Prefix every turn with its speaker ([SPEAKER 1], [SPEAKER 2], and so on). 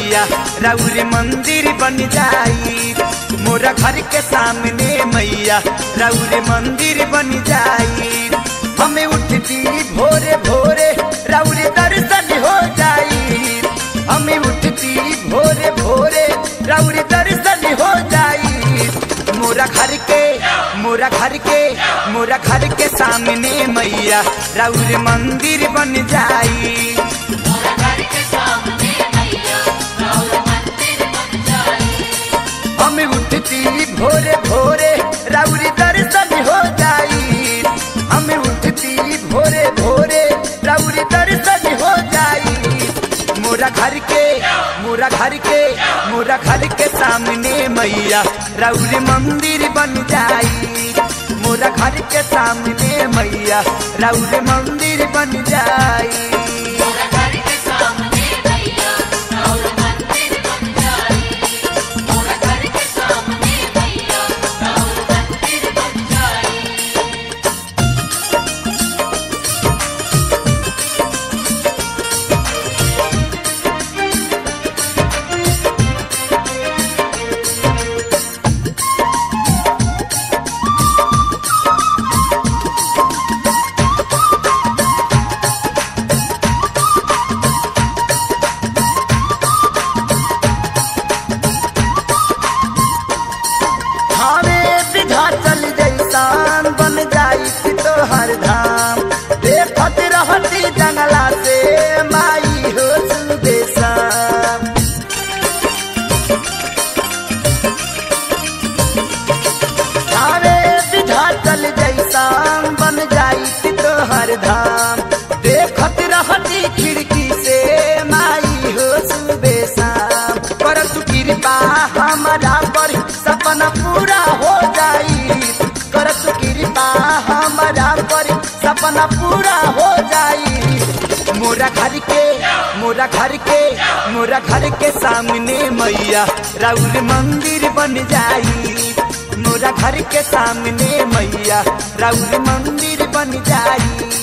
[SPEAKER 1] मैया राउर मंदिर बन जाई मोरा घर के सामने मैया राउर मंदिर बन जाई हमें उठती भोरे भोरे राउर दर्शन हो जाई हमें उठती भोरे भोरे राउर दर्शन हो जाई मोरा घर के मोरा घर के मोरा घर के सामने मैया राउर मंदिर बन जाई
[SPEAKER 2] मोरा घर के सामने मैया राउर मंदिर बन जाई
[SPEAKER 1] हम उठती भोरे भोरे राउर दर्शन हो जाई हम उठती भोरे भोरे राउर दर्शन हो जाई मोरा घर के मोरा घर के मोरा घर के सामने मैया राउर मंदिर बन जाई मोरा घर के सामने मैया राउर मंदिर बन जाई
[SPEAKER 2] मोरा घर के सामने मैया राउर मंदिर बन जाई मोरा घर के सामने मैया राउर मंदिर बन जाई
[SPEAKER 1] हमें विधा चल जैसान बन जाई तो हर धाम देखत रहती जंगला से माई हो सुदेशाम हमें विधा चल जैसान बन जाई तो हर धाम देखत रहती खिड़की से माई हो सुदेशाम कर तू कृपा हमारा पर सपना पूरा हो जाई कर तू कृपा हमारा पर सपना पूरा हो जाई मोरा घर के मोरा घर के मोरा घर के सामने मैया राउर मंदिर बन जाई मोरा घर के सामने मैया राउर मंदिर बन जाई